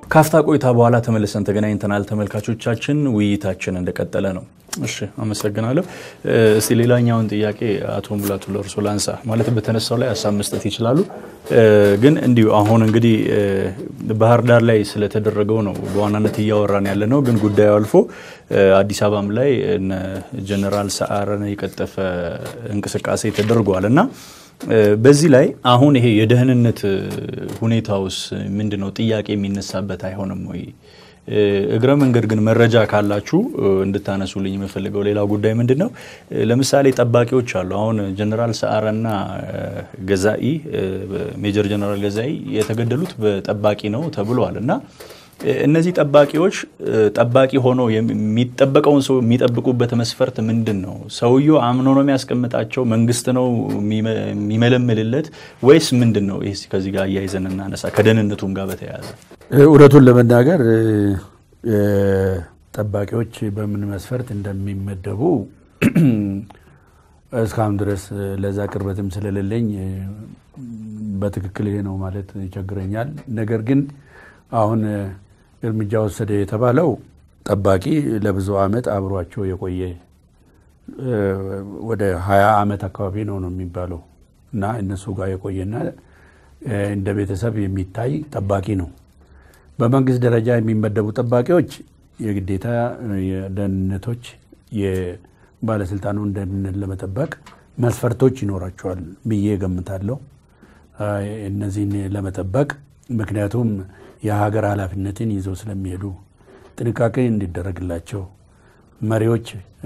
ካፍታ ቆይታ በኋላ ተመልሰን ተገናኝተናል። ተመልካቾቻችን ውይይታችን እንደቀጠለ ነው። እሺ አመሰግናለሁ። እስቲ ሌላኛውን ጥያቄ አቶ ሙላቱ ለእርሶ ላንሳ። ማለት በተነሳው ላይ ሀሳብ መስጠት ይችላሉ፣ ግን እንዲሁ አሁን እንግዲህ ባህር ዳር ላይ ስለተደረገው ነው በዋናነት እያወራን ያለ ነው። ግን ጉዳዩ አልፎ አዲስ አበባም ላይ እነ ጀነራል ሰዓረን የቀጠፈ እንቅስቃሴ ተደርጓል እና በዚህ ላይ አሁን ይሄ የደህንነት ሁኔታውስ ምንድን ነው? ጥያቄ የሚነሳበት አይሆንም ወይ? እግረ መንገድ ግን መረጃ ካላችሁ እንድታነሱልኝ የምፈልገው ሌላው ጉዳይ ምንድን ነው? ለምሳሌ ጠባቂዎች አሉ። አሁን ጀነራል ሰዓረና ገዛኢ ሜጀር ጀነራል ገዛኢ የተገደሉት በጠባቂ ነው ተብሏል እና እነዚህ ጠባቂዎች ጠባቂ ሆነው የሚጠበቀውን ሰው የሚጠብቁበት መስፈርት ምንድን ነው? ሰውየው አምኖ ነው የሚያስቀምጣቸው? መንግስት ነው የሚመለምልለት ወይስ ምንድን ነው? ይህ ከዚህ ጋር እያይዘን እናነሳ፣ ከደህንነቱም ጋር በተያያዘ እውነቱን ለመናገር ጠባቂዎች በምን መስፈርት እንደሚመደቡ እስካሁን ድረስ ለዛ ቅርበትም ስለሌለኝ በትክክል ይሄ ነው ማለት ይቸግረኛል። ነገር ግን አሁን እርምጃ ወሰደ የተባለው ጠባቂ ለብዙ ዓመት አብሯቸው የቆየ ወደ ሀያ ዓመት አካባቢ ነው ነው የሚባለው እና እነሱ ጋር የቆየና እንደ ቤተሰብ የሚታይ ጠባቂ ነው። በመንግስት ደረጃ የሚመደቡ ጠባቂዎች የግዴታ የደህንነቶች የባለስልጣኑን ደህንነት ለመጠበቅ መስፈርቶች ይኖራቸዋል ብዬ ገምታለሁ። እነዚህን ለመጠበቅ ምክንያቱም የሀገር ኃላፊነትን ይዘው ስለሚሄዱ ጥንቃቄ እንዲደረግላቸው መሪዎች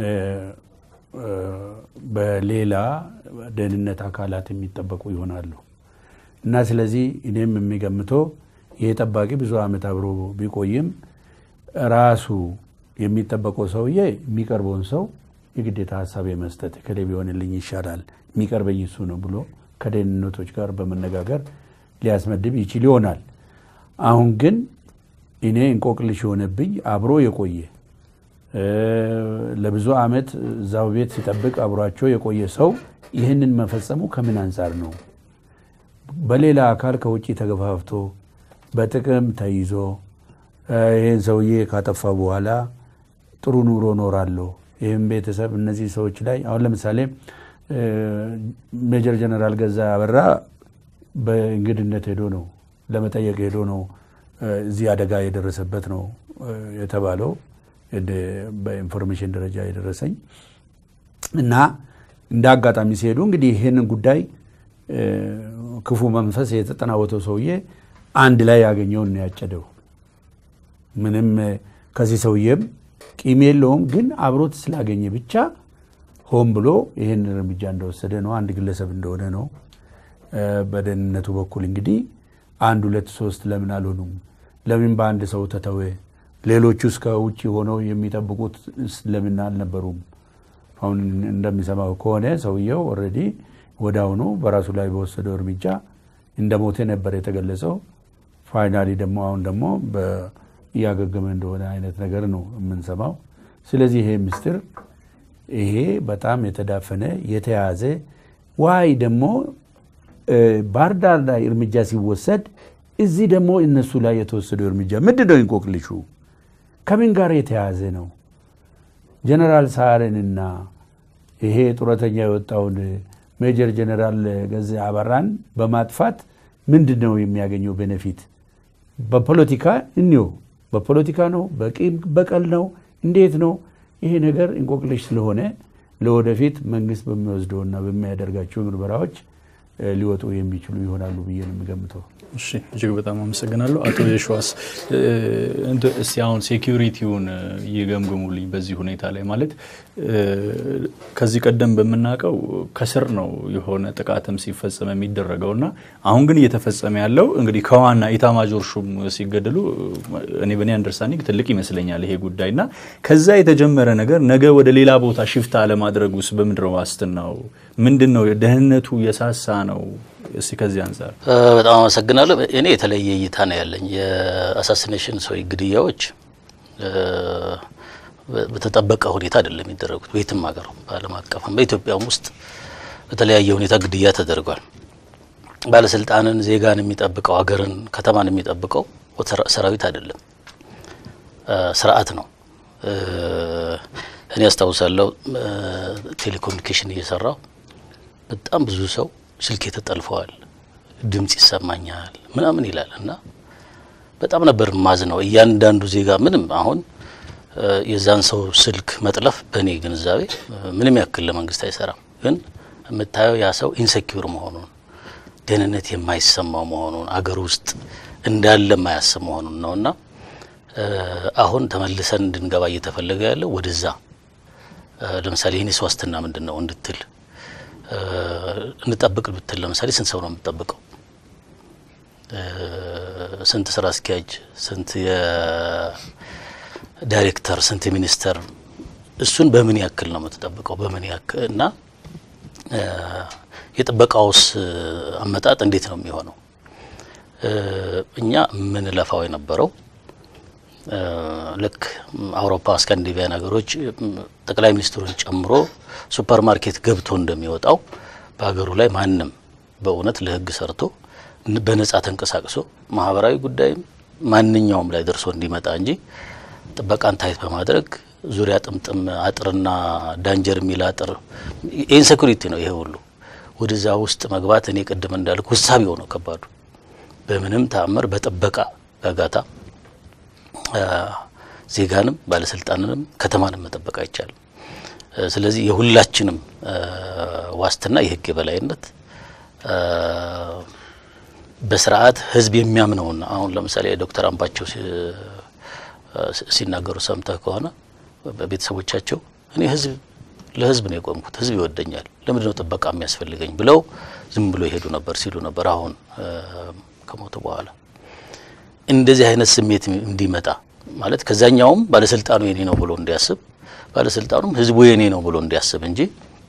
በሌላ ደህንነት አካላት የሚጠበቁ ይሆናሉ እና ስለዚህ እኔም የሚገምተው ይሄ ጠባቂ ብዙ ዓመት አብሮ ቢቆይም ራሱ የሚጠበቀው ሰውዬ የሚቀርበውን ሰው የግዴታ ሀሳብ የመስጠት ከሌ ቢሆንልኝ ይሻላል የሚቀርበኝ እሱ ነው ብሎ ከደህንነቶች ጋር በመነጋገር ሊያስመድብ ይችል ይሆናል። አሁን ግን እኔ እንቆቅልሽ የሆነብኝ አብሮ የቆየ ለብዙ ዓመት እዛው ቤት ሲጠብቅ አብሯቸው የቆየ ሰው ይህንን መፈጸሙ ከምን አንጻር ነው? በሌላ አካል ከውጭ ተገፋፍቶ በጥቅም ተይዞ ይህን ሰውዬ ካጠፋ በኋላ ጥሩ ኑሮ ኖራለሁ፣ ይህም ቤተሰብ እነዚህ ሰዎች ላይ አሁን ለምሳሌ ሜጀር ጀነራል ገዛ አበራ በእንግድነት ሄዶ ነው ለመጠየቅ ሄዶ ነው እዚህ አደጋ የደረሰበት ነው የተባለው በኢንፎርሜሽን ደረጃ የደረሰኝ እና እንደ አጋጣሚ ሲሄዱ እንግዲህ ይህንን ጉዳይ ክፉ መንፈስ የተጠናወተው ሰውዬ አንድ ላይ ያገኘውን ያጨደው ምንም ከዚህ ሰውዬም ቂም የለውም፣ ግን አብሮት ስላገኘ ብቻ ሆን ብሎ ይህን እርምጃ እንደወሰደ ነው። አንድ ግለሰብ እንደሆነ ነው። በደህንነቱ በኩል እንግዲህ አንድ ሁለት ሶስት ለምን አልሆኑም? ለምን በአንድ ሰው ተተወ? ሌሎቹ እስከ ውጭ ሆነው የሚጠብቁት ለምን አልነበሩም? አሁን እንደሚሰማው ከሆነ ሰውየው ኦልሬዲ ወዲያውኑ በራሱ ላይ በወሰደው እርምጃ እንደ ሞተ ነበር የተገለጸው። ፋይናሊ ደግሞ አሁን ደግሞ እያገገመ እንደሆነ አይነት ነገር ነው የምንሰማው። ስለዚህ ይሄ ምስጢር ይሄ በጣም የተዳፈነ የተያዘ ዋይ ደግሞ ባህር ዳር ላይ እርምጃ ሲወሰድ እዚህ ደግሞ እነሱ ላይ የተወሰደው እርምጃ ምንድን ነው? እንቆቅልሹ ከምን ጋር የተያዘ ነው? ጀነራል ሰዓረንና ይሄ ጡረተኛ የወጣውን ሜጀር ጀነራል ገዛ አበራን በማጥፋት ምንድን ነው የሚያገኘው ቤኔፊት? በፖለቲካ እንዮ በፖለቲካ ነው? በቂም በቀል ነው? እንዴት ነው? ይሄ ነገር እንቆቅልሽ ስለሆነ ለወደፊት መንግስት በሚወስደውና በሚያደርጋቸው ምርመራዎች ሊወጡ የሚችሉ ይሆናሉ ብዬ ነው የሚገምተው። እሺ እጅግ በጣም አመሰግናለሁ። አቶ የሸዋስ እስቲ አሁን ሴኪሪቲውን ይገምግሙልኝ። በዚህ ሁኔታ ላይ ማለት ከዚህ ቀደም በምናውቀው ከስር ነው የሆነ ጥቃትም ሲፈጸም የሚደረገው እና አሁን ግን እየተፈጸመ ያለው እንግዲህ ከዋና ኢታማጆር ሹም ሲገደሉ እኔ በእኔ አንደርስታንዲንግ ትልቅ ይመስለኛል ይሄ ጉዳይ እና ከዛ የተጀመረ ነገር ነገ ወደ ሌላ ቦታ ሽፍታ አለማድረግ ውስጥ በምንድን ነው ዋስትናው? ምንድን ነው ደህንነቱ የሳሳ ነው? እስቲ ከዚህ አንጻር በጣም አመሰግናለሁ። እኔ የተለየ እይታ ነው ያለኝ። የአሳሲኔሽን ሰው ግድያዎች በተጠበቀ ሁኔታ አይደለም የሚደረጉት። በየትም ሀገር በዓለም አቀፍም በኢትዮጵያም ውስጥ በተለያየ ሁኔታ ግድያ ተደርጓል። ባለስልጣንን፣ ዜጋን የሚጠብቀው ሀገርን፣ ከተማን የሚጠብቀው ሰራዊት አይደለም፣ ስርዓት ነው። እኔ አስታውሳለሁ ቴሌኮሙኒኬሽን እየሰራው በጣም ብዙ ሰው ስልክ ተጠልፈዋል፣ ድምጽ ይሰማኛል ምናምን ይላል እና በጣም ነበር ማዝ ነው። እያንዳንዱ ዜጋ ምንም አሁን የዛን ሰው ስልክ መጥለፍ በእኔ ግንዛቤ ምንም ያክል ለመንግስት አይሰራም። ግን የምታየው ያ ሰው ኢንሴኪውር መሆኑን ደህንነት የማይሰማው መሆኑን አገር ውስጥ እንዳለ የማያስብ መሆኑን ነው እና አሁን ተመልሰን እንድንገባ እየተፈለገ ያለው ወደዛ ለምሳሌ የኔስ ዋስትና ምንድን ነው እንድትል እንጠብቅ ብትል ለምሳሌ ስንት ሰው ነው የምትጠብቀው? ስንት ስራ አስኪያጅ፣ ስንት የዳይሬክተር፣ ስንት ሚኒስተር፣ እሱን በምን ያክል ነው የምትጠብቀው? በምን ያክል እና የጥበቃውስ አመጣጥ እንዴት ነው የሚሆነው? እኛ የምንለፋው የነበረው ልክ አውሮፓ ስካንዲቪያን ሀገሮች ጠቅላይ ሚኒስትሩን ጨምሮ ሱፐር ማርኬት ገብቶ እንደሚወጣው በሀገሩ ላይ ማንም በእውነት ለሕግ ሰርቶ በነጻ ተንቀሳቅሶ ማህበራዊ ጉዳይም ማንኛውም ላይ ደርሶ እንዲመጣ እንጂ ጥበቃን ታይት በማድረግ ዙሪያ ጥምጥም አጥርና ዳንጀር የሚል አጥር ኢንሴኩሪቲ ነው። ይሄ ሁሉ ወደዛ ውስጥ መግባት እኔ ቅድም እንዳልኩ ውሳቢ ሆነው ከባዱ በምንም ተአምር በጥበቃ ጋጋታ ዜጋንም ባለስልጣንንም ከተማንም መጠበቅ አይቻልም። ስለዚህ የሁላችንም ዋስትና የህግ የበላይነት በስርዓት ህዝብ የሚያምነውና አሁን ለምሳሌ ዶክተር አምባቸው ሲናገሩ ሰምተህ ከሆነ ቤተሰቦቻቸው እኔ ህዝብ ለህዝብ ነው የቆምኩት፣ ህዝብ ይወደኛል፣ ለምንድን ነው ጥበቃ የሚያስፈልገኝ ብለው ዝም ብሎ ይሄዱ ነበር ሲሉ ነበር። አሁን ከሞቱ በኋላ እንደዚህ አይነት ስሜት እንዲመጣ ማለት ከዛኛውም ባለስልጣኑ የኔ ነው ብሎ እንዲያስብ ባለስልጣኑም ህዝቡ የኔ ነው ብሎ እንዲያስብ እንጂ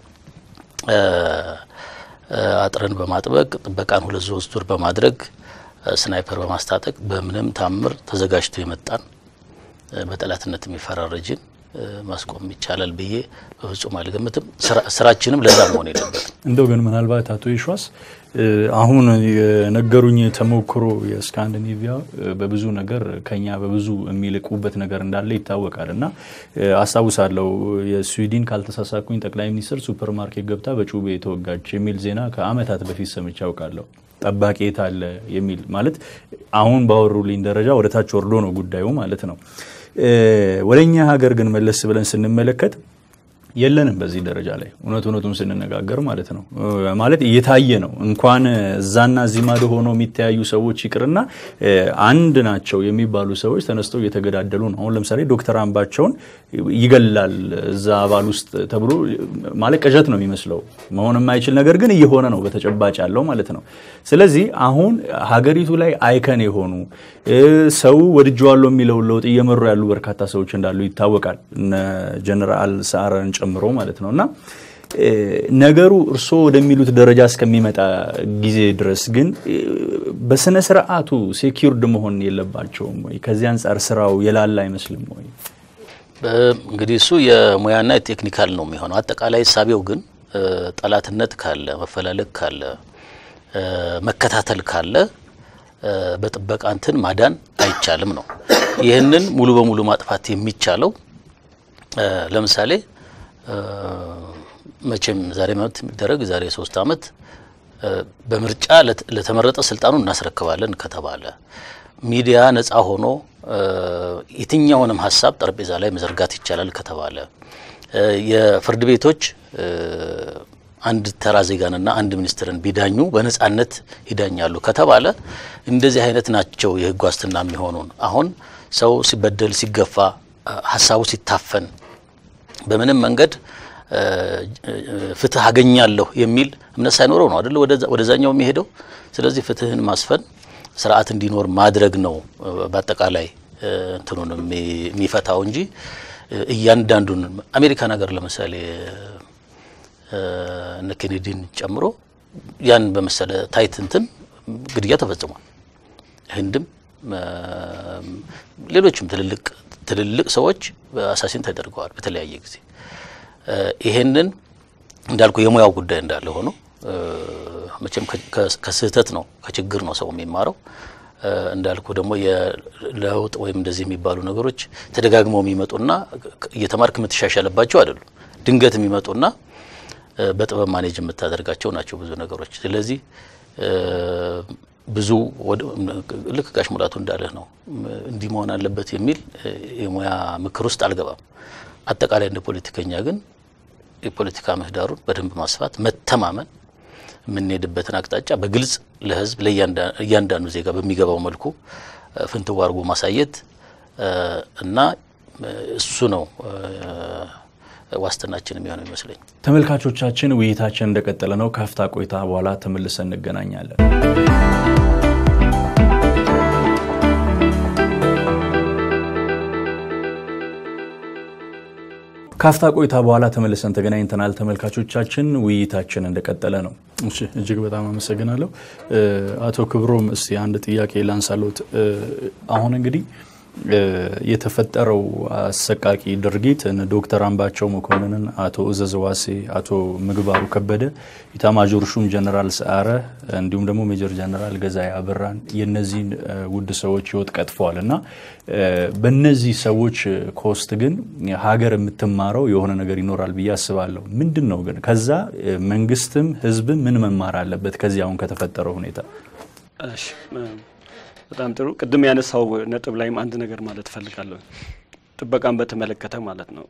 አጥርን በማጥበቅ ጥበቃን ሁለት ሶስት ዙር በማድረግ ስናይፐር በማስታጠቅ በምንም ታምር ተዘጋጅቶ የመጣን በጠላትነት የሚፈራረጅን ማስቆም ይቻላል ብዬ በፍጹም አልገምትም። ስራችንም ለዛ መሆን የለበትም። እንደው ግን ምናልባት አቶ ይሿስ አሁን የነገሩኝ ተሞክሮ የስካንዲኔቪያ በብዙ ነገር ከኛ በብዙ የሚልቁበት ነገር እንዳለ ይታወቃል እና አስታውሳለሁ የስዊድን ካልተሳሳኩኝ ጠቅላይ ሚኒስትር ሱፐር ማርኬት ገብታ በጩቤ የተወጋች የሚል ዜና ከዓመታት በፊት ሰምቼ አውቃለሁ። ጠባቂ የት አለ የሚል ማለት አሁን ባወሩልኝ ደረጃ ወደ ታች ወርዶ ነው ጉዳዩ ማለት ነው። ወደ እኛ ሀገር ግን መለስ ብለን ስንመለከት የለንም በዚህ ደረጃ ላይ እውነት እውነቱን ስንነጋገር ማለት ነው። ማለት እየታየ ነው። እንኳን እዛና እዚህ ማዶ ሆኖ የሚተያዩ ሰዎች ይቅርና አንድ ናቸው የሚባሉ ሰዎች ተነስተው እየተገዳደሉ ነው። አሁን ለምሳሌ ዶክተር አምባቸውን ይገላል እዛ አባል ውስጥ ተብሎ ማለት ቅዠት ነው የሚመስለው መሆን የማይችል ነገር ግን እየሆነ ነው በተጨባጭ ያለው ማለት ነው። ስለዚህ አሁን ሀገሪቱ ላይ አይከን የሆኑ ሰው ወድጀዋለሁ የሚለውን ለውጥ እየመሩ ያሉ በርካታ ሰዎች እንዳሉ ይታወቃል። እነ ጀነራል ሰዓረን ጨምሮ ማለት ነው እና ነገሩ እርስዎ ወደሚሉት ደረጃ እስከሚመጣ ጊዜ ድረስ ግን በስነ ስርዓቱ ሴኪርድ መሆን የለባቸውም ወይ? ከዚህ አንጻር ስራው የላላ አይመስልም ወይ? እንግዲህ እሱ የሙያና የቴክኒካል ነው የሚሆነው። አጠቃላይ ሳቢው ግን ጠላትነት ካለ፣ መፈላለግ ካለ፣ መከታተል ካለ በጥበቃ እንትን ማዳን አይቻልም ነው። ይህንን ሙሉ በሙሉ ማጥፋት የሚቻለው ለምሳሌ መቼም ዛሬ መብት የሚደረግ ዛሬ ሶስት አመት በምርጫ ለተመረጠ ስልጣኑ እናስረክባለን ከተባለ ሚዲያ ነጻ ሆኖ የትኛውንም ሀሳብ ጠረጴዛ ላይ መዘርጋት ይቻላል ከተባለ የፍርድ ቤቶች አንድ ተራ ዜጋንና አንድ ሚኒስትርን ቢዳኙ በነጻነት ይዳኛሉ ከተባለ እንደዚህ አይነት ናቸው የህግ ዋስትና የሚሆኑን። አሁን ሰው ሲበደል፣ ሲገፋ፣ ሀሳቡ ሲታፈን በምንም መንገድ ፍትህ አገኛለሁ የሚል እምነት ሳይኖረው ነው አይደል ወደዛኛው የሚሄደው። ስለዚህ ፍትህን ማስፈን ስርዓት እንዲኖር ማድረግ ነው በአጠቃላይ እንትኑን የሚፈታው እንጂ እያንዳንዱን አሜሪካን ሀገር ለምሳሌ እነ ኬኔዲን ጨምሮ ያን በመሰለ ታይት እንትን ግድያ ተፈጽሟል። ህንድም ሌሎችም ትልልቅ ትልልቅ ሰዎች አሳሲን ተደርገዋል በተለያየ ጊዜ። ይሄንን እንዳልኩ የሙያው ጉዳይ እንዳለ ሆኖ መቼም ከስህተት ነው ከችግር ነው ሰው የሚማረው። እንዳልኩ ደግሞ የለውጥ ወይም እንደዚህ የሚባሉ ነገሮች ተደጋግመው የሚመጡና እየተማርክ የምትሻሻልባቸው አይደሉም። ድንገት የሚመጡና በጥበብ ማኔጅ የምታደርጋቸው ናቸው ብዙ ነገሮች። ስለዚህ ብዙ ልክ ጋሽ ሙላቱ እንዳለህ ነው እንዲህ መሆን አለበት የሚል የሙያ ምክር ውስጥ አልገባም። አጠቃላይ እንደ ፖለቲከኛ ግን የፖለቲካ ምህዳሩን በደንብ ማስፋት፣ መተማመን፣ የምንሄድበትን አቅጣጫ በግልጽ ለህዝብ ለእያንዳንዱ ዜጋ በሚገባው መልኩ ፍንትው አድርጎ ማሳየት እና እሱ ነው ዋስትናችን የሚሆነው ይመስለኝ። ተመልካቾቻችን ውይይታችን እንደቀጠለ ነው። ካፍታ ቆይታ በኋላ ተመልሰን እንገናኛለን። ካፍታ ቆይታ በኋላ ተመልሰን ተገናኝተናል። ተመልካቾቻችን ውይይታችን እንደቀጠለ ነው። እሺ፣ እጅግ በጣም አመሰግናለሁ አቶ ክብሮም። እስቲ አንድ ጥያቄ ላንሳሎት። አሁን እንግዲህ የተፈጠረው አሰቃቂ ድርጊት ዶክተር አምባቸው መኮንንን፣ አቶ እዘዝ ዋሴ፣ አቶ ምግባሩ ከበደ፣ ኢታማዦር ሹም ጀነራል ሰዓረ እንዲሁም ደግሞ ሜጀር ጀነራል ገዛኢ አበራን የነዚህን ውድ ሰዎች ህይወት ቀጥፈዋል እና በእነዚህ ሰዎች ኮስት ግን ሀገር የምትማረው የሆነ ነገር ይኖራል ብዬ አስባለሁ። ምንድን ነው ግን ከዛ መንግስትም ህዝብም ምን መማር አለበት ከዚህ አሁን ከተፈጠረው ሁኔታ? በጣም ጥሩ። ቅድም ያነሳው ነጥብ ላይም አንድ ነገር ማለት እፈልጋለሁ። ጥበቃን በተመለከተ ማለት ነው።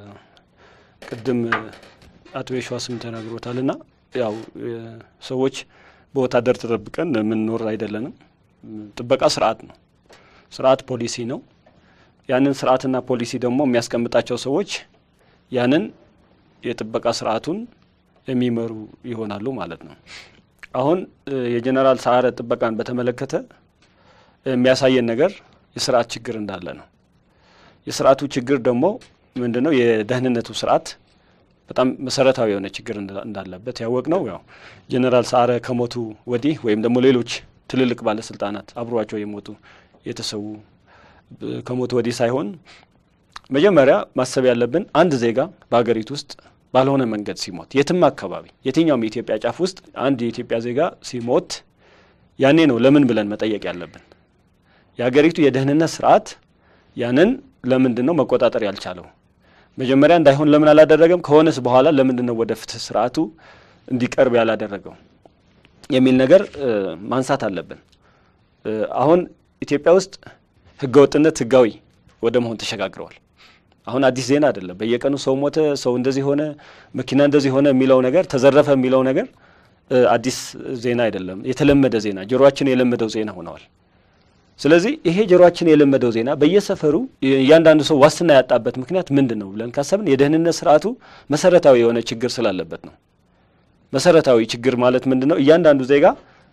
ቅድም አቶ የሸዋስም ተናግሮታል እና ያው ሰዎች በወታደር ተጠብቀን የምንኖር አይደለንም። ጥበቃ ስርዓት ነው። ስርዓት ፖሊሲ ነው። ያንን ስርዓትና ፖሊሲ ደግሞ የሚያስቀምጣቸው ሰዎች ያንን የጥበቃ ስርዓቱን የሚመሩ ይሆናሉ ማለት ነው። አሁን የጀኔራል ሰዓረ ጥበቃን በተመለከተ የሚያሳየን ነገር የስርዓት ችግር እንዳለ ነው። የስርዓቱ ችግር ደግሞ ምንድን ነው? የደህንነቱ ስርዓት በጣም መሰረታዊ የሆነ ችግር እንዳለበት ያወቅ ነው። ያው ጀኔራል ሰዓረ ከሞቱ ወዲህ ወይም ደግሞ ሌሎች ትልልቅ ባለስልጣናት አብሯቸው የሞቱ የተሰዉ ከሞቱ ወዲህ ሳይሆን መጀመሪያ ማሰብ ያለብን አንድ ዜጋ በሀገሪቱ ውስጥ ባልሆነ መንገድ ሲሞት የትም አካባቢ የትኛውም የኢትዮጵያ ጫፍ ውስጥ አንድ የኢትዮጵያ ዜጋ ሲሞት ያኔ ነው ለምን ብለን መጠየቅ ያለብን። የሀገሪቱ የደህንነት ስርዓት ያንን ለምንድን ነው መቆጣጠር ያልቻለው? መጀመሪያ እንዳይሆን ለምን አላደረገም? ከሆነስ በኋላ ለምንድን ነው ወደ ፍትህ ስርዓቱ እንዲቀርብ ያላደረገው የሚል ነገር ማንሳት አለብን። አሁን ኢትዮጵያ ውስጥ ህገወጥነት ህጋዊ ወደ መሆን ተሸጋግረዋል። አሁን አዲስ ዜና አይደለም። በየቀኑ ሰው ሞተ፣ ሰው እንደዚህ ሆነ፣ መኪና እንደዚህ ሆነ የሚለው ነገር ተዘረፈ የሚለው ነገር አዲስ ዜና አይደለም። የተለመደ ዜና ጆሮአችን የለመደው ዜና ሆነዋል። ስለዚህ ይሄ ጆሮአችን የለመደው ዜና በየሰፈሩ እያንዳንዱ ሰው ዋስትና ያጣበት ምክንያት ምንድን ነው ብለን ካሰብን የደህንነት ስርዓቱ መሰረታዊ የሆነ ችግር ስላለበት ነው። መሰረታዊ ችግር ማለት ምንድን ነው? እያንዳንዱ ዜጋ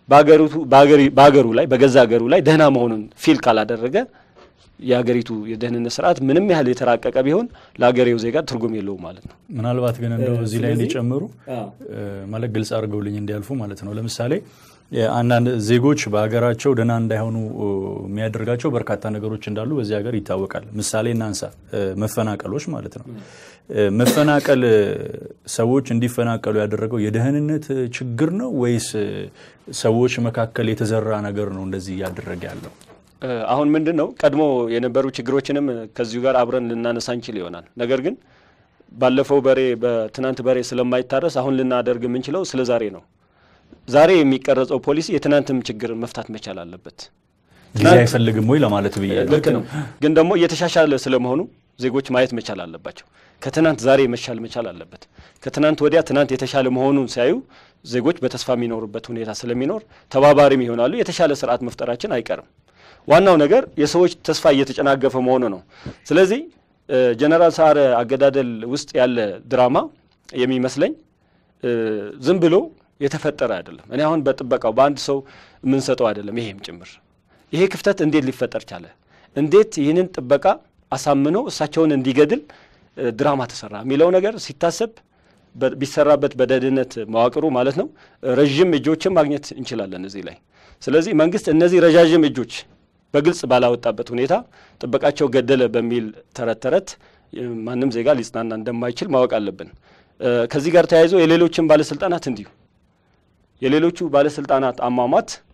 በሀገሩ ላይ በገዛ ሀገሩ ላይ ደህና መሆኑን ፊል ካላደረገ የሀገሪቱ የደህንነት ስርዓት ምንም ያህል የተራቀቀ ቢሆን ለሀገሬው ዜጋ ትርጉም የለውም ማለት ነው። ምናልባት ግን እንደው እዚህ ላይ እንዲጨምሩ ማለት ግልጽ አድርገውልኝ እንዲያልፉ ማለት ነው። ለምሳሌ አንዳንድ ዜጎች በሀገራቸው ደህና እንዳይሆኑ የሚያደርጋቸው በርካታ ነገሮች እንዳሉ በዚህ ሀገር ይታወቃል። ምሳሌ እናንሳ፣ መፈናቀሎች ማለት ነው። መፈናቀል ሰዎች እንዲፈናቀሉ ያደረገው የደህንነት ችግር ነው ወይስ ሰዎች መካከል የተዘራ ነገር ነው እንደዚህ እያደረገ ያለው? አሁን ምንድን ነው ቀድሞ የነበሩ ችግሮችንም ከዚሁ ጋር አብረን ልናነሳ እንችል ይሆናል። ነገር ግን ባለፈው በሬ በትናንት በሬ ስለማይታረስ አሁን ልናደርግ የምንችለው ስለ ዛሬ ነው። ዛሬ የሚቀረጸው ፖሊሲ የትናንትም ችግር መፍታት መቻል አለበት። ጊዜ አይፈልግም ወይ ለማለት ብዬ ልክ ነው። ግን ደግሞ እየተሻሻለ ስለመሆኑ ዜጎች ማየት መቻል አለባቸው። ከትናንት ዛሬ መሻል መቻል አለበት። ከትናንት ወዲያ ትናንት የተሻለ መሆኑን ሲያዩ ዜጎች በተስፋ የሚኖሩበት ሁኔታ ስለሚኖር ተባባሪም ይሆናሉ። የተሻለ ስርዓት መፍጠራችን አይቀርም። ዋናው ነገር የሰዎች ተስፋ እየተጨናገፈ መሆኑ ነው። ስለዚህ ጀነራል ሰዓረ አገዳደል ውስጥ ያለ ድራማ የሚመስለኝ ዝም ብሎ የተፈጠረ አይደለም። እኔ አሁን በጥበቃው በአንድ ሰው የምንሰጠው አይደለም። ይሄም ጭምር ይሄ ክፍተት እንዴት ሊፈጠር ቻለ? እንዴት ይህንን ጥበቃ አሳምኖ እሳቸውን እንዲገድል ድራማ ተሰራ የሚለው ነገር ሲታሰብ ቢሰራበት በደህንነት መዋቅሩ ማለት ነው ረዥም እጆችን ማግኘት እንችላለን እዚህ ላይ። ስለዚህ መንግስት እነዚህ ረዣዥም እጆች በግልጽ ባላወጣበት ሁኔታ ጥበቃቸው ገደለ በሚል ተረት ተረት ማንም ዜጋ ሊጽናና እንደማይችል ማወቅ አለብን። ከዚህ ጋር ተያይዞ የሌሎችን ባለስልጣናት እንዲሁ የሌሎቹ ባለስልጣናት አሟሟት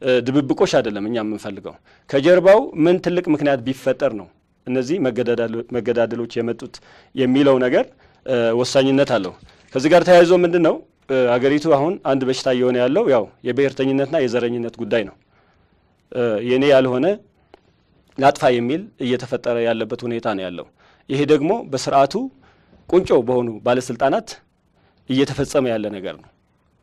ድብብቆሽ አይደለም እኛ የምንፈልገው። ከጀርባው ምን ትልቅ ምክንያት ቢፈጠር ነው እነዚህ መገዳደሎች የመጡት የሚለው ነገር ወሳኝነት አለው። ከዚህ ጋር ተያይዞ ምንድን ነው አገሪቱ አሁን አንድ በሽታ እየሆነ ያለው ያው የብሔርተኝነትና የዘረኝነት ጉዳይ ነው። የኔ ያልሆነ ላጥፋ የሚል እየተፈጠረ ያለበት ሁኔታ ነው ያለው። ይሄ ደግሞ በስርዓቱ ቁንጮ በሆኑ ባለስልጣናት እየተፈጸመ ያለ ነገር ነው።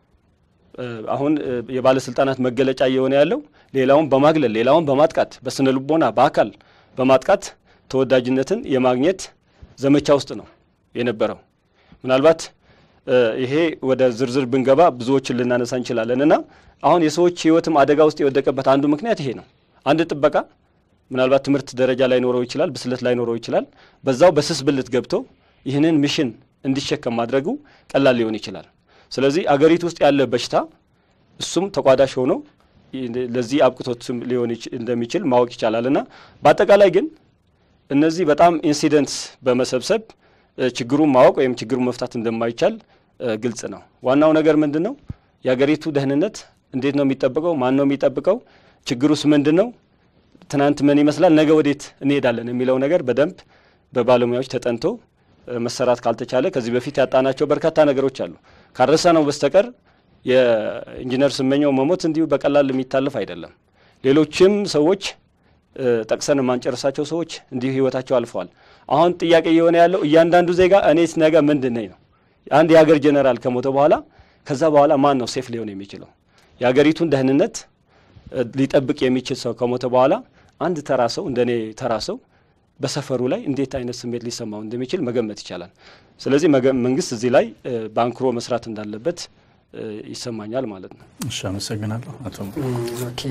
አሁን የባለስልጣናት መገለጫ እየሆነ ያለው ሌላውን በማግለል ሌላውን በማጥቃት በስነ ልቦና በአካል በማጥቃት ተወዳጅነትን የማግኘት ዘመቻ ውስጥ ነው የነበረው። ምናልባት ይሄ ወደ ዝርዝር ብንገባ ብዙዎችን ልናነሳ እንችላለን እና አሁን የሰዎች ሕይወትም አደጋ ውስጥ የወደቀበት አንዱ ምክንያት ይሄ ነው። አንድ ጥበቃ ምናልባት ትምህርት ደረጃ ላይኖረው ይችላል፣ ብስለት ላይኖረው ይችላል። በዛው በስስ ብልት ገብቶ ይህንን ሚሽን እንዲሸከም ማድረጉ ቀላል ሊሆን ይችላል። ስለዚህ አገሪቱ ውስጥ ያለ በሽታ እሱም ተቋዳሽ ሆኖ ለዚህ አብቅቶት ሊሆን እንደሚችል ማወቅ ይቻላል እና በአጠቃላይ ግን እነዚህ በጣም ኢንሲደንትስ በመሰብሰብ ችግሩን ማወቅ ወይም ችግሩን መፍታት እንደማይቻል ግልጽ ነው። ዋናው ነገር ምንድን ነው? የአገሪቱ ደህንነት እንዴት ነው የሚጠብቀው? ማን ነው የሚጠብቀው? ችግሩስ ምንድን ነው? ትናንት ምን ይመስላል፣ ነገ ወዴት እንሄዳለን የሚለው ነገር በደንብ በባለሙያዎች ተጠንቶ መሰራት ካልተቻለ ከዚህ በፊት ያጣናቸው በርካታ ነገሮች አሉ። ካረሳ ነው በስተቀር የኢንጂነር ስመኘው መሞት እንዲሁ በቀላል የሚታለፍ አይደለም። ሌሎችም ሰዎች ጠቅሰን የማንጨርሳቸው ሰዎች እንዲሁ ህይወታቸው አልፈዋል። አሁን ጥያቄ እየሆነ ያለው እያንዳንዱ ዜጋ እኔስ ነገ ምንድን ነኝ ነው። አንድ የሀገር ጀኔራል ከሞተ በኋላ ከዛ በኋላ ማን ነው ሴፍ ሊሆን የሚችለው? የሀገሪቱን ደህንነት ሊጠብቅ የሚችል ሰው ከሞተ በኋላ አንድ ተራ ሰው እንደ እኔ ተራ ሰው በሰፈሩ ላይ እንዴት አይነት ስሜት ሊሰማው እንደሚችል መገመት ይቻላል። ስለዚህ መንግስት እዚህ ላይ በአንክሮ መስራት እንዳለበት ይሰማኛል ማለት ነው። እሺ፣ አመሰግናለሁ አቶ ኦኬ።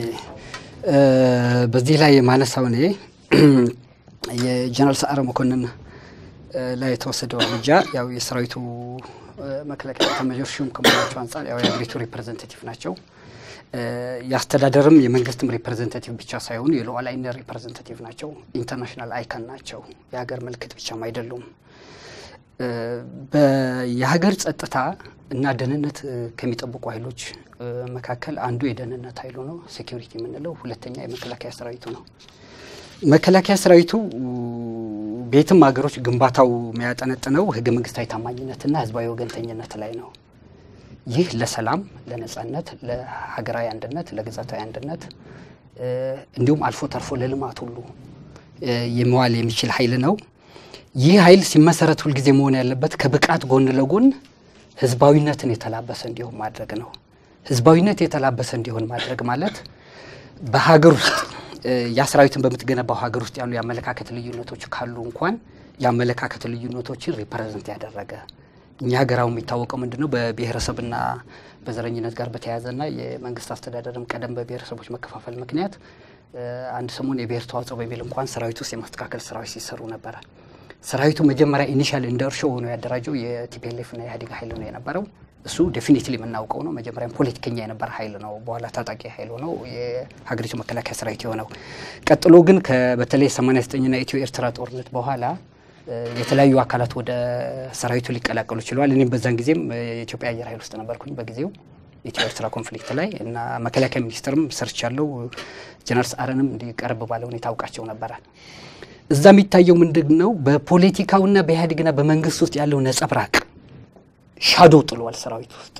በዚህ ላይ ማነሳው እኔ የጀነራል ሰዓረ መኮንን ላይ የተወሰደው እርምጃ ያው የሰራዊቱ መከላከያ ኤታማዦር ሹም ከመሆናቸው አንጻር ያው የሀገሪቱ ሪፕሬዘንታቲቭ ናቸው። የአስተዳደርም የመንግስትም ሪፕሬዘንታቲቭ ብቻ ሳይሆኑ የሉዓላዊነት ሪፕሬዘንታቲቭ ናቸው። ኢንተርናሽናል አይከን ናቸው። የሀገር ምልክት ብቻም አይደሉም። የሀገር ጸጥታ እና ደህንነት ከሚጠብቁ ኃይሎች መካከል አንዱ የደህንነት ኃይሉ ነው፣ ሴኪሪቲ የምንለው። ሁለተኛ የመከላከያ ሰራዊቱ ነው። መከላከያ ሰራዊቱ በየትም ሀገሮች ግንባታው የሚያጠነጥነው ህገ መንግስታዊ ታማኝነትና ህዝባዊ ወገንተኝነት ላይ ነው። ይህ ለሰላም፣ ለነጻነት፣ ለሀገራዊ አንድነት፣ ለግዛታዊ አንድነት እንዲሁም አልፎ ተርፎ ለልማት ሁሉ የመዋል የሚችል ኃይል ነው። ይህ ኃይል ሲመሰረት ሁልጊዜ መሆን ያለበት ከብቃት ጎን ለጎን ህዝባዊነትን የተላበሰ እንዲሆን ማድረግ ነው። ህዝባዊነት የተላበሰ እንዲሆን ማድረግ ማለት በሀገር ውስጥ ያ ሰራዊትን በምትገነባው ሀገር ውስጥ ያሉ የአመለካከት ልዩነቶች ካሉ እንኳን የአመለካከት ልዩነቶችን ሪፕሬዘንት ያደረገ እኛ ሀገራው የሚታወቀው ምንድን ነው? በብሔረሰብና በዘረኝነት ጋር በተያያዘና የመንግስት አስተዳደርም ቀደም በብሔረሰቦች መከፋፈል ምክንያት አንድ ሰሞን የብሔር ተዋጽኦ በሚል እንኳን ሰራዊት ውስጥ የማስተካከል ስራዎች ሲሰሩ ነበረ። ሰራዊቱ መጀመሪያ ኢኒሻል እንደ እርሾ ሆኖ ያደራጀው የቲፒኤልኤፍና የኢህአዴግ ኃይል ነው የነበረው። እሱ ዴፊኒትሊ የምናውቀው ነው። መጀመሪያም ፖለቲከኛ የነበረ ኃይል ነው። በኋላ ታጣቂ ኃይል ሆነው የሀገሪቱ መከላከያ ሰራዊት የሆነው። ቀጥሎ ግን በተለይ 89ና ኢትዮ ኤርትራ ጦርነት በኋላ የተለያዩ አካላት ወደ ሰራዊቱ ሊቀላቀሉ ችለዋል። እኔም በዛን ጊዜም የኢትዮጵያ አየር ኃይል ውስጥ ነበርኩኝ በጊዜው ኢትዮ ኤርትራ ኮንፍሊክት ላይ እና መከላከያ ሚኒስትርም ሰርች ያለው ጀነራል ሰዓረንም እንዲቀርብ ባለ ሁኔታ አውቃቸው ነበረ። እዛ የሚታየው ምንድን ነው? በፖለቲካውና በኢህአዴግና በመንግስት ውስጥ ያለው ነጸብራቅ ሻዶ ጥሏል ሰራዊት ውስጥ።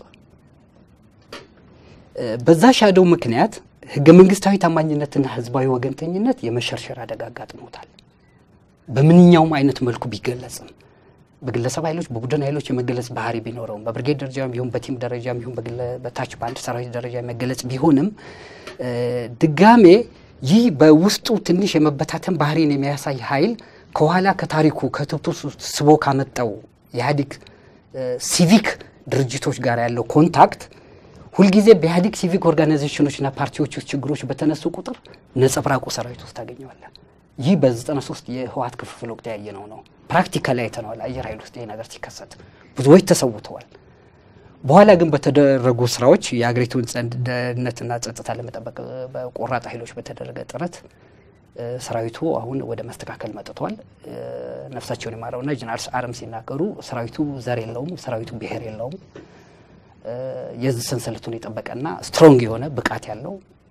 በዛ ሻዶ ምክንያት ህገ መንግስታዊ ታማኝነትና ህዝባዊ ወገንተኝነት የመሸርሸር አደጋ አጋጥሞታል። በምንኛውም አይነት መልኩ ቢገለጽም በግለሰብ ኃይሎች በቡድን ኃይሎች የመገለጽ ባህሪ ቢኖረውም በብርጌድ ደረጃ ቢሆን በቲም ደረጃ ቢሆን በታች በአንድ ሰራዊት ደረጃ የመገለጽ ቢሆንም ድጋሜ ይህ በውስጡ ትንሽ የመበታተን ባህሪን የሚያሳይ ኃይል ከኋላ ከታሪኩ ከትብቱ ስቦ ካመጣው የኢህአዴግ ሲቪክ ድርጅቶች ጋር ያለው ኮንታክት ሁልጊዜ በኢህአዴግ ሲቪክ ኦርጋናይዜሽኖችና ፓርቲዎች ውስጥ ችግሮች በተነሱ ቁጥር ነጸብራቁ ሰራዊት ውስጥ ታገኘዋለን። ይህ በ93 የህወሓት ክፍፍል ወቅት ያየነው ነው። ፕራክቲካሊ አይተነዋል። አየር ኃይል ውስጥ ይህ ነገር ሲከሰት ብዙዎች ተሰውተዋል። በኋላ ግን በተደረጉ ስራዎች የአገሪቱን ደህንነትና ጸጥታ ለመጠበቅ በቆራጥ ኃይሎች በተደረገ ጥረት ሰራዊቱ አሁን ወደ መስተካከል መጥቷል። ነፍሳቸውን የማረውና ጀነራል ሰዓረም ሲናገሩ ሰራዊቱ ዘር የለውም፣ ሰራዊቱ ብሔር የለውም። የዚህ ሰንሰለቱን የጠበቀና ስትሮንግ የሆነ ብቃት ያለው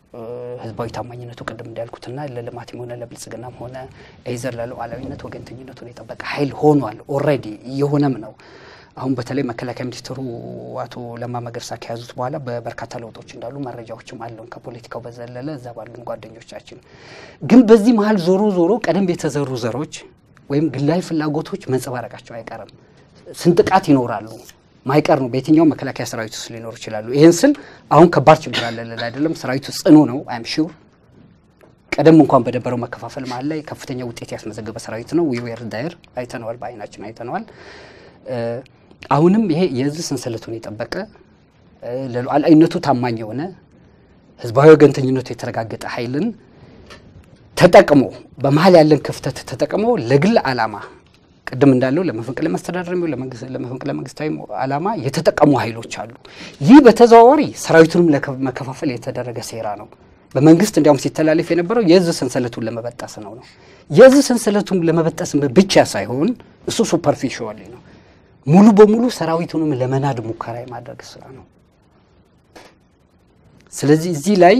ህዝባዊ ታማኝነቱ ቅድም እንዳልኩትና ለልማትም ሆነ ለብልጽግናም ሆነ ኤዘር ለሉዓላዊነት ወገንተኝነቱን የጠበቀ ኃይል ሆኗል። ኦልሬዲ እየሆነም ነው። አሁን በተለይ መከላከያ ሚኒስትሩ አቶ ለማ መገርሳ ከያዙት በኋላ በበርካታ ለውጦች እንዳሉ መረጃዎችም አሉን። ከፖለቲካው በዘለለ እዛ ባሉን ጓደኞቻችን ግን በዚህ መሀል ዞሮ ዞሮ ቀደም የተዘሩ ዘሮች ወይም ግላዊ ፍላጎቶች መንጸባረቃቸው አይቀርም። ስንጥቃት ይኖራሉ፣ ማይቀር ነው። በየትኛውም መከላከያ ሰራዊት ውስጥ ሊኖሩ ይችላሉ። ይህን ስል አሁን ከባድ ችግር አለ ልል አይደለም። ሰራዊቱ ጽኑ ነው። አይም ሹር ቀደም እንኳን በነበረው መከፋፈል መሀል ላይ ከፍተኛ ውጤት ያስመዘገበ ሰራዊት ነው። ዊዌር ዳይር አይተነዋል፣ በአይናችን አይተነዋል። አሁንም ይሄ የህዝብ ሰንሰለቱን የጠበቀ ለሉዓላዊነቱ ታማኝ የሆነ ህዝባዊ ወገንተኝነቱ የተረጋገጠ ኃይልን ተጠቅሞ በመሀል ያለን ክፍተት ተጠቅሞ ለግል ዓላማ ቅድም እንዳለው ለመፈንቅለ መስተዳደር የሚሆን ለመፈንቅለ መንግስታዊ ዓላማ የተጠቀሙ ኃይሎች አሉ። ይህ በተዘዋዋሪ ሰራዊቱንም ለመከፋፈል የተደረገ ሴራ ነው። በመንግስት እንዲያውም ሲተላለፍ የነበረው የህዝብ ሰንሰለቱን ለመበጠስ ነው ነው የህዝብ ሰንሰለቱን ለመበጠስ ብቻ ሳይሆን እሱ ሱፐርፊሽዋሊ ነው ሙሉ በሙሉ ሰራዊቱንም ለመናድ ሙከራ የማድረግ ስራ ነው። ስለዚህ እዚህ ላይ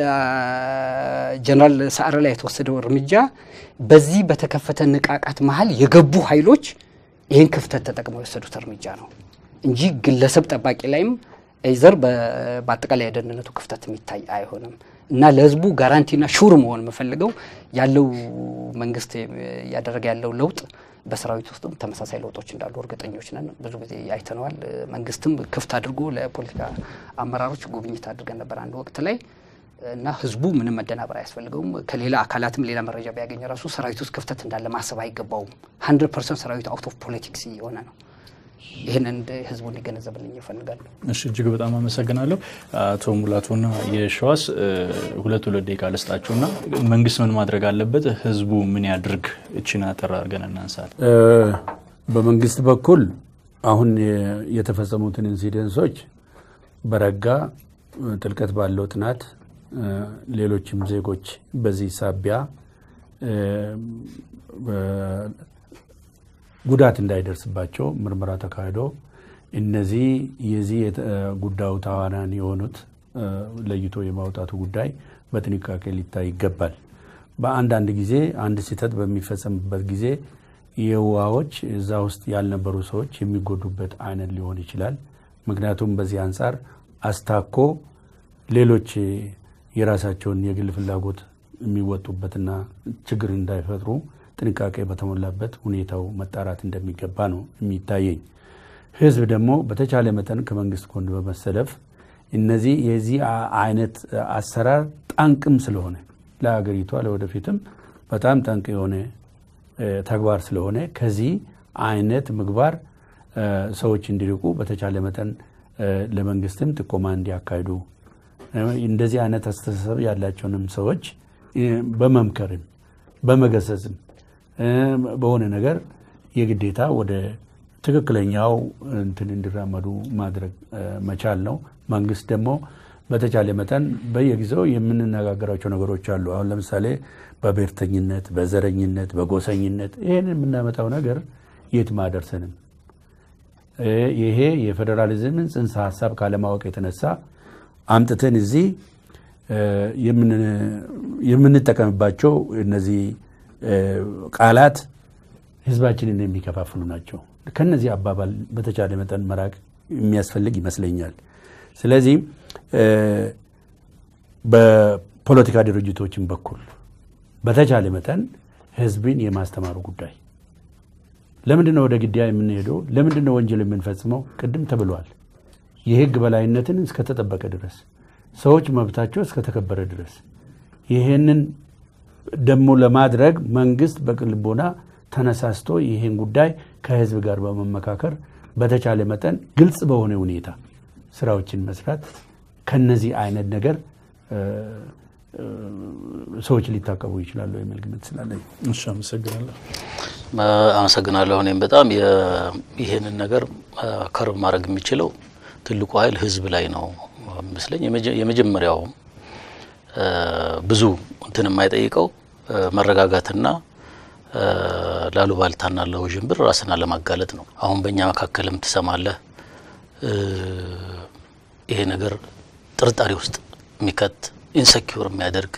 ጀነራል ሰዓረ ላይ የተወሰደው እርምጃ በዚህ በተከፈተ ንቃቃት መሀል የገቡ ኃይሎች ይህን ክፍተት ተጠቅመው የወሰዱት እርምጃ ነው እንጂ ግለሰብ ጠባቂ ላይም ኤይዘር በአጠቃላይ የደህንነቱ ክፍተት የሚታይ አይሆንም እና ለህዝቡ ጋራንቲና ሹር መሆን የምፈልገው ያለው መንግስት እያደረገ ያለው ለውጥ በሰራዊት ውስጥም ተመሳሳይ ለውጦች እንዳሉ እርግጠኞች ነን። ብዙ ጊዜ አይተነዋል። መንግስትም ክፍት አድርጎ ለፖለቲካ አመራሮች ጉብኝት አድርገን ነበር አንድ ወቅት ላይ እና ህዝቡ ምንም መደናበር አያስፈልገውም። ከሌላ አካላትም ሌላ መረጃ ቢያገኝ ራሱ ሰራዊት ውስጥ ክፍተት እንዳለ ማሰብ አይገባውም። ሀንድረድ ፐርሰንት ሰራዊቱ አውት ኦፍ ፖለቲክስ የሆነ ነው። ይህን እንደ ህዝቡ እንዲገነዘብልኝ ይፈልጋሉ። እሺ፣ እጅግ በጣም አመሰግናለሁ አቶ ሙላቱና የሸዋስ ሁለት ሁለት ደቂቃ ልስጣችሁና መንግስት ምን ማድረግ አለበት፣ ህዝቡ ምን ያድርግ? እችን አጠር አድርገን እናንሳል። በመንግስት በኩል አሁን የተፈጸሙትን ኢንሲደንሶች በረጋ ጥልቀት ባለው ጥናት ሌሎችም ዜጎች በዚህ ሳቢያ ጉዳት እንዳይደርስባቸው ምርመራ ተካሂዶ እነዚህ የዚህ ጉዳዩ ተዋናን የሆኑት ለይቶ የማውጣቱ ጉዳይ በጥንቃቄ ሊታይ ይገባል። በአንዳንድ ጊዜ አንድ ስህተት በሚፈጸምበት ጊዜ የዋዎች እዛ ውስጥ ያልነበሩ ሰዎች የሚጎዱበት አይነት ሊሆን ይችላል። ምክንያቱም በዚህ አንጻር አስታኮ ሌሎች የራሳቸውን የግል ፍላጎት የሚወጡበትና ችግር እንዳይፈጥሩ ጥንቃቄ በተሞላበት ሁኔታው መጣራት እንደሚገባ ነው የሚታየኝ። ህዝብ ደግሞ በተቻለ መጠን ከመንግስት ጎን በመሰለፍ እነዚህ የዚህ አይነት አሰራር ጠንቅም ስለሆነ ለሀገሪቷ ለወደፊትም በጣም ጠንቅ የሆነ ተግባር ስለሆነ ከዚህ አይነት ምግባር ሰዎች እንዲርቁ በተቻለ መጠን ለመንግስትም ጥቆማ እንዲያካሂዱ እንደዚህ አይነት አስተሳሰብ ያላቸውንም ሰዎች በመምከርም በመገሰጽም በሆነ ነገር የግዴታ ወደ ትክክለኛው እንትን እንዲራመዱ ማድረግ መቻል ነው። መንግስት ደግሞ በተቻለ መጠን በየጊዜው የምንነጋገራቸው ነገሮች አሉ። አሁን ለምሳሌ በብሔርተኝነት፣ በዘረኝነት፣ በጎሰኝነት ይህን የምናመጣው ነገር የትም አያደርሰንም። ይሄ የፌዴራሊዝምን ጽንሰ ሀሳብ ካለማወቅ የተነሳ አምጥተን እዚህ የምንጠቀምባቸው እነዚህ ቃላት ህዝባችንን የሚከፋፍሉ ናቸው። ከነዚህ አባባል በተቻለ መጠን መራቅ የሚያስፈልግ ይመስለኛል። ስለዚህ በፖለቲካ ድርጅቶችን በኩል በተቻለ መጠን ህዝብን የማስተማሩ ጉዳይ ለምንድን ነው ወደ ግድያ የምንሄደው? ለምንድን ነው ወንጀል የምንፈጽመው? ቅድም ተብሏል። የህግ በላይነትን እስከተጠበቀ ድረስ ሰዎች መብታቸው እስከተከበረ ድረስ ይህንን ደግሞ ለማድረግ መንግስት በቅልቦና ተነሳስቶ ይህን ጉዳይ ከህዝብ ጋር በመመካከር በተቻለ መጠን ግልጽ በሆነ ሁኔታ ስራዎችን መስራት ከነዚህ አይነት ነገር ሰዎች ሊታቀቡ ይችላሉ የሚል ግምት ስላለኝ እሺ፣ አመሰግናለሁ። አመሰግናለሁ። እኔም በጣም ይህንን ነገር ከርብ ማድረግ የሚችለው ትልቁ ኃይል ህዝብ ላይ ነው መስለኝ። የመጀመሪያው ብዙ እንትን የማይጠይቀው መረጋጋትና ላሉባልታና ለውዥንብር ራስን አለማጋለጥ ነው። አሁን በእኛ መካከልም ትሰማለህ ይሄ ነገር ጥርጣሬ ውስጥ የሚከት ኢንሰኪውር የሚያደርግ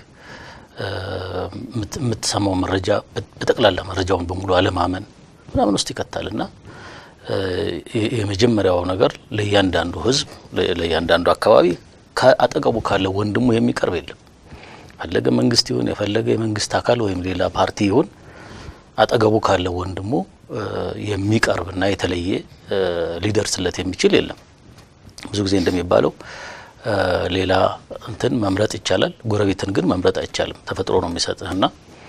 የምትሰማው መረጃ በጠቅላላ መረጃውን በሙሉ አለማመን ምናምን ውስጥ ይከታል እና የመጀመሪያው ነገር ለእያንዳንዱ ህዝብ ለእያንዳንዱ አካባቢ አጠገቡ ካለ ወንድሙ የሚቀርብ የለም። ፈለገ መንግስት ይሁን የፈለገ የመንግስት አካል ወይም ሌላ ፓርቲ ይሁን አጠገቡ ካለ ወንድሙ የሚቀርብና የተለየ ሊደርስለት የሚችል የለም። ብዙ ጊዜ እንደሚባለው ሌላ እንትን መምረጥ ይቻላል፣ ጎረቤትን ግን መምረጥ አይቻልም። ተፈጥሮ ነው የሚሰጥህና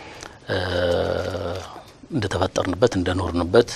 እንደተፈጠርንበት እንደኖርንበት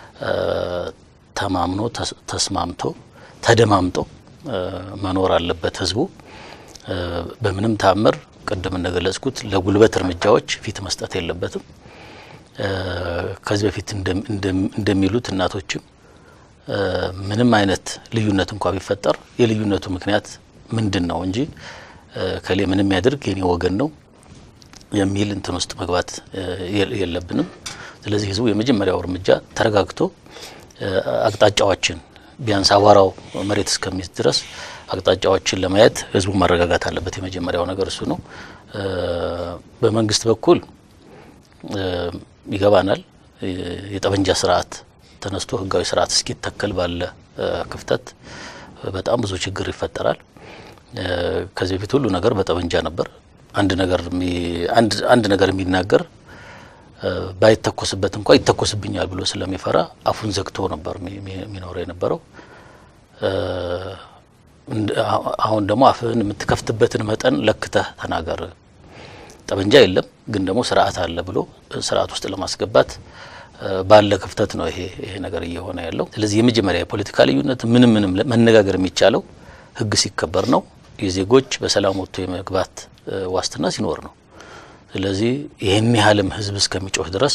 ተማምኖ ተስማምቶ ተደማምጦ መኖር አለበት ህዝቡ። በምንም ታምር ቅድም እንደገለጽኩት ለጉልበት እርምጃዎች ፊት መስጠት የለበትም። ከዚህ በፊት እንደሚሉት እናቶችም ምንም አይነት ልዩነት እንኳ ቢፈጠር የልዩነቱ ምክንያት ምንድን ነው እንጂ ከሌ ምንም ያድርግ የኔ ወገን ነው የሚል እንትን ውስጥ መግባት የለብንም። ስለዚህ ህዝቡ የመጀመሪያው እርምጃ ተረጋግቶ አቅጣጫዎችን ቢያንስ አቧራው መሬት እስከሚይዝ ድረስ አቅጣጫዎችን ለማየት ህዝቡ ማረጋጋት አለበት። የመጀመሪያው ነገር እሱ ነው። በመንግስት በኩል ይገባናል። የጠመንጃ ስርዓት ተነስቶ ህጋዊ ስርዓት እስኪተከል ባለ ክፍተት በጣም ብዙ ችግር ይፈጠራል። ከዚህ በፊት ሁሉ ነገር በጠመንጃ ነበር። አንድ ነገር አንድ ነገር የሚናገር ባይተኮስበት እንኳ ይተኮስብኛል ብሎ ስለሚፈራ አፉን ዘግቶ ነበር የሚኖረው የነበረው። አሁን ደግሞ አፍህን የምትከፍትበትን መጠን ለክተህ ተናገር። ጠመንጃ የለም ግን ደግሞ ስርዓት አለ ብሎ ስርዓት ውስጥ ለማስገባት ባለ ክፍተት ነው ይሄ ይሄ ነገር እየሆነ ያለው። ስለዚህ የመጀመሪያ የፖለቲካ ልዩነት ምንም ምንም መነጋገር የሚቻለው ህግ ሲከበር ነው። የዜጎች በሰላም ወጥቶ የመግባት ዋስትና ሲኖር ነው። ስለዚህ ይህን ያህልም ህዝብ እስከሚጮህ ድረስ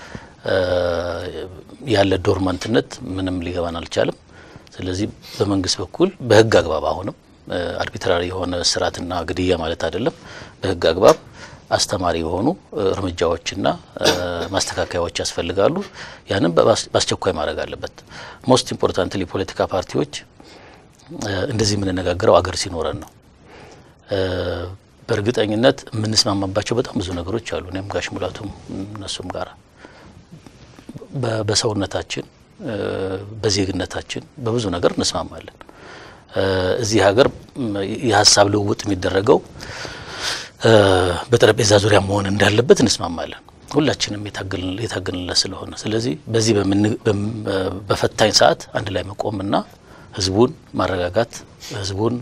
ያለ ዶርማንትነት ምንም ሊገባን አልቻለም። ስለዚህ በመንግስት በኩል በህግ አግባብ አሁንም አርቢትራሪ የሆነ እስራትና ግድያ ማለት አይደለም። በህግ አግባብ አስተማሪ የሆኑ እርምጃዎችና ማስተካከያዎች ያስፈልጋሉ። ያንም በአስቸኳይ ማድረግ አለበት። ሞስት ኢምፖርታንትሊ የፖለቲካ ፓርቲዎች እንደዚህ የምንነጋገረው አገር ሲኖረን ነው። በእርግጠኝነት የምንስማማባቸው በጣም ብዙ ነገሮች አሉ። እኔም ጋሽ ሙላቱም እነሱም ጋር በሰውነታችን፣ በዜግነታችን በብዙ ነገር እንስማማለን። እዚህ ሀገር የሀሳብ ልውውጥ የሚደረገው በጠረጴዛ ዙሪያ መሆን እንዳለበት እንስማማለን። ሁላችንም የታገልንለት ስለሆነ ስለዚህ በዚህ በፈታኝ ሰዓት አንድ ላይ መቆምና ህዝቡን ማረጋጋት ህዝቡን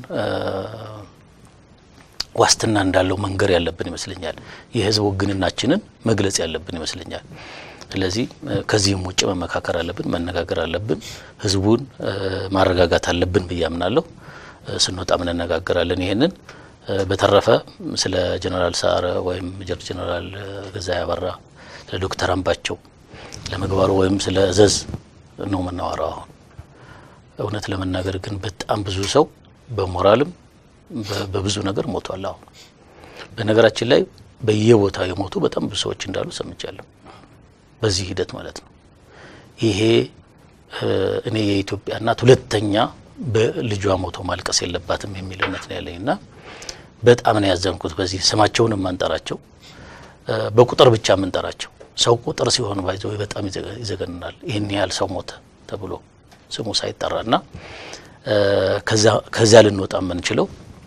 ዋስትና እንዳለው መንገር ያለብን ይመስለኛል። የህዝብ ውግንናችንን መግለጽ ያለብን ይመስለኛል። ስለዚህ ከዚህም ውጭ መመካከር አለብን፣ መነጋገር አለብን፣ ህዝቡን ማረጋጋት አለብን ብዬ አምናለሁ። ስንወጣም እንነጋገራለን ይሄንን በተረፈ ስለ ጀነራል ሰዓረ ወይም ሜጀር ጀነራል ገዛኢ አበራ ስለ ዶክተር አምባቸው ለምግባሩ ወይም ስለ እዘዝ ነው የምናወራው። አሁን እውነት ለመናገር ግን በጣም ብዙ ሰው በሞራልም በብዙ ነገር ሞቷል። አሁን በነገራችን ላይ በየቦታው የሞቱ በጣም ብዙ ሰዎች እንዳሉ ሰምቻለሁ። በዚህ ሂደት ማለት ነው። ይሄ እኔ የኢትዮጵያ እናት ሁለተኛ በልጇ ሞቶ ማልቀስ የለባትም የሚል እምነት ነው ያለኝ እና በጣም ነው ያዘንኩት። በዚህ ስማቸውን የማንጠራቸው በቁጥር ብቻ የምንጠራቸው ሰው ቁጥር ሲሆን ባይዘው በጣም ይዘገንናል። ይህን ያህል ሰው ሞተ ተብሎ ስሙ ሳይጠራ እና ከዚያ ልንወጣ የምንችለው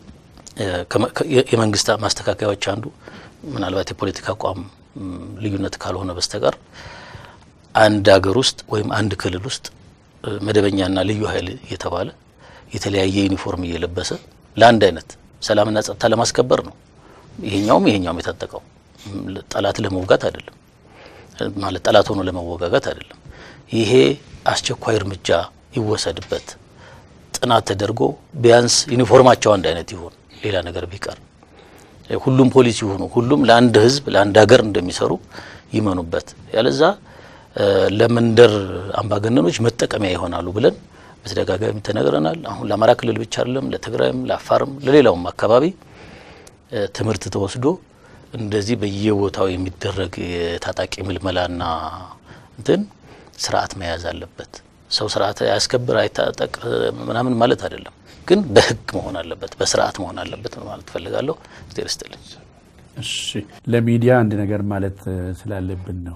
የመንግስት ማስተካከያዎች አንዱ ምናልባት የፖለቲካ አቋም ልዩነት ካልሆነ በስተቀር አንድ ሀገር ውስጥ ወይም አንድ ክልል ውስጥ መደበኛና ልዩ ኃይል እየተባለ የተለያየ ዩኒፎርም እየለበሰ ለአንድ አይነት ሰላምና ጸጥታ ለማስከበር ነው። ይሄኛውም ይሄኛውም የታጠቀው ጠላት ለመውጋት አይደለም፣ ማለት ጠላት ሆኖ ለመወጋጋት አይደለም። ይሄ አስቸኳይ እርምጃ ይወሰድበት፣ ጥናት ተደርጎ ቢያንስ ዩኒፎርማቸው አንድ አይነት ይሁን፣ ሌላ ነገር ቢቀር ሁሉም ፖሊስ ይሁኑ፣ ሁሉም ለአንድ ህዝብ ለአንድ ሀገር እንደሚሰሩ ይመኑበት። ያለዛ ለመንደር አምባገነኖች መጠቀሚያ ይሆናሉ ብለን በተደጋጋሚ ተነግረናል። አሁን ለአማራ ክልል ብቻ አይደለም፣ ለትግራይም፣ ለአፋርም፣ ለሌላውም አካባቢ ትምህርት ተወስዶ እንደዚህ በየቦታው የሚደረግ የታጣቂ ምልመላና እንትን ስርዓት መያዝ አለበት። ሰው ስርዓት አያስከብር አይታጠቅ ምናምን ማለት አይደለም። ግን በህግ መሆን አለበት፣ በስርዓት መሆን አለበት ማለት እፈልጋለሁ። ስቴር ስትልኝ እሺ ለሚዲያ አንድ ነገር ማለት እ፣ ስላለብን ነው።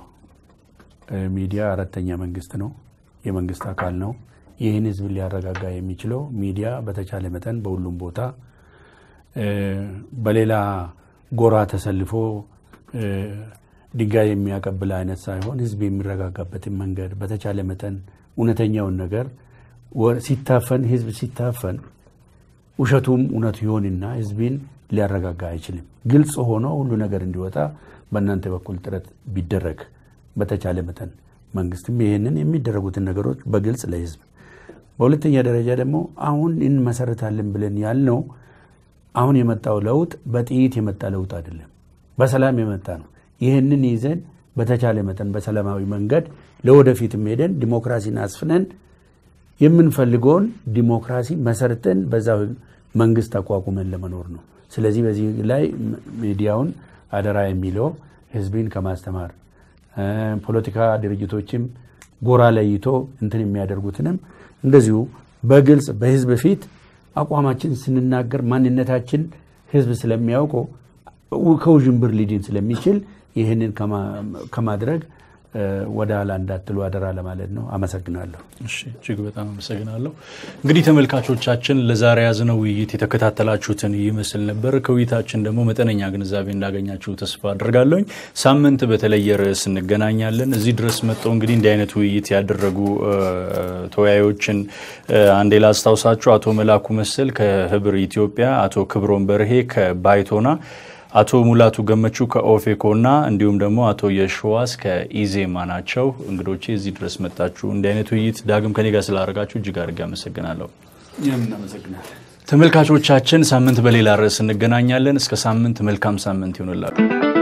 እ፣ ሚዲያ አራተኛ መንግስት ነው፣ የመንግስት አካል ነው። ይህን ህዝብ ሊያረጋጋ የሚችለው ሚዲያ በተቻለ መጠን በሁሉም ቦታ እ፣ በሌላ ጎራ ተሰልፎ እ፣ ድንጋይ የሚያቀብል አይነት ሳይሆን ህዝብ የሚረጋጋበትን መንገድ በተቻለ መጠን እውነተኛውን ነገር ወ- ሲታፈን ህዝብ ሲታፈን ውሸቱም እውነት ይሆንና ህዝብን ሊያረጋጋ አይችልም። ግልጽ ሆኖ ሁሉ ነገር እንዲወጣ በእናንተ በኩል ጥረት ቢደረግ በተቻለ መጠን መንግስትም ይህንን የሚደረጉትን ነገሮች በግልጽ ለህዝብ፣ በሁለተኛ ደረጃ ደግሞ አሁን እንመሰርታለን ብለን ያልነው አሁን የመጣው ለውጥ በጥይት የመጣ ለውጥ አይደለም፣ በሰላም የመጣ ነው። ይህንን ይዘን በተቻለ መጠን በሰላማዊ መንገድ ለወደፊትም ሄደን ዲሞክራሲን አስፍነን የምንፈልገውን ዲሞክራሲ መሰርተን በዛ መንግስት አቋቁመን ለመኖር ነው። ስለዚህ በዚህ ላይ ሚዲያውን አደራ የሚለው ህዝብን ከማስተማር እ፣ ፖለቲካ ድርጅቶችም ጎራ ለይቶ እንትን የሚያደርጉትንም እንደዚሁ በግልጽ በህዝብ ፊት አቋማችን ስንናገር ማንነታችን ህዝብ ስለሚያውቀው ከውዥንብር ሊድን ስለሚችል ይህንን ከማ- ከማድረግ እ፣ ወደ ኋላ እንዳትሉ አደራ ለማለት ነው። አመሰግናለሁ። እሺ እጅግ በጣም አመሰግናለሁ። እንግዲህ ተመልካቾቻችን ለዛሬ ያዝነው ውይይት የተከታተላችሁትን ይመስል ነበር። ከውይይታችን ደግሞ መጠነኛ ግንዛቤ እንዳገኛችሁ ተስፋ አድርጋለሁኝ። ሳምንት በተለየ ርዕስ እንገናኛለን። እዚህ ድረስ መጥተው እንግዲህ እንዲህ አይነት ውይይት ያደረጉ እ፣ ተወያዮችን እ፣ አንዴ ላስታውሳችሁ። አቶ መላኩ መሰል ከህብር ኢትዮጵያ፣ አቶ ክብሮም በርሄ ከባይቶና አቶ ሙላቱ ገመቹ ከኦፌኮ እና እንዲሁም ደግሞ አቶ የሸዋስ ከኢዜማ ናቸው እንግዶቼ። እዚህ ድረስ መጣችሁ እንዲህ አይነት ውይይት ዳግም ከኔ ጋር ስላደረጋችሁ እጅግ አድርጌ አመሰግናለሁ። እኛም እናመሰግናለን። ተመልካቾቻችን ሳምንት በሌላ ርዕስ እንገናኛለን። እስከ ሳምንት መልካም ሳምንት ይሆንላችሁ።